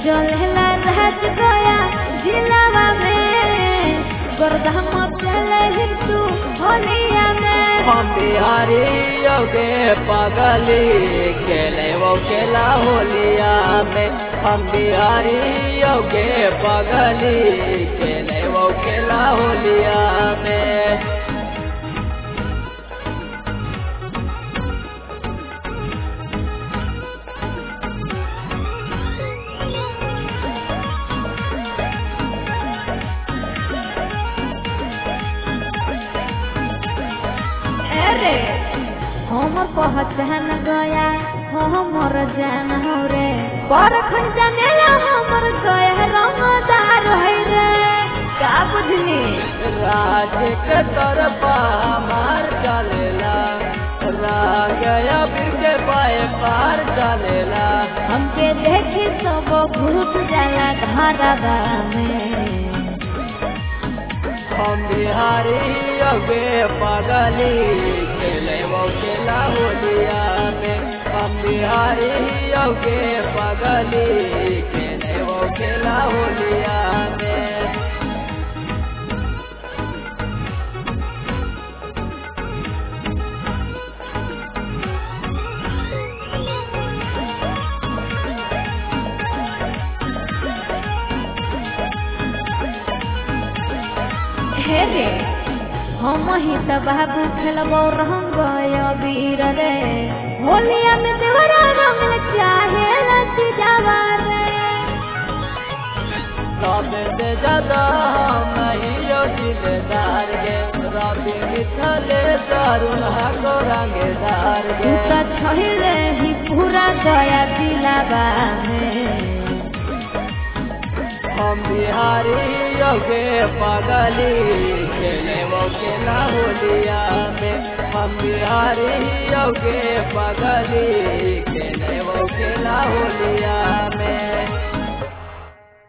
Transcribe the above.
चलेला राज गया जिलावा में गोरधाम चले हिंदू होलिया में हम बिहारी योगे पगली खेले वो खेला होलिया में हम बिहारी योगे पगली खेले वो खेला होलिया में अरे हमर पहचान गया हमर जान हो रे पर खंजनेला हमर गया रंगदार है रे का बुझली राज के तरफा मार चलेला रागया फिर के पाए पार चलेला हमके देखी सब घुस जाला घरवा में हम बिहारी अगे पगली खेले वो खेला होलिया में हम बिहारी अगे पगली खेले वो खेला होलिया में हे रे हम ही त बाबू खेलबो रंग वीर रे होलिया में देवरा रंग चाहे लच जावा रे सबसे ज्यादा हम ही दिलदार गे रवि मिथले दारुण हको रंगदार तू गे त छहिले ही पूरा गया दिलावा में हम बिहारी योगे पगली खेले वो खेला होलिया में हम बिहारी योगे पगली खेले वो खेला होलिया में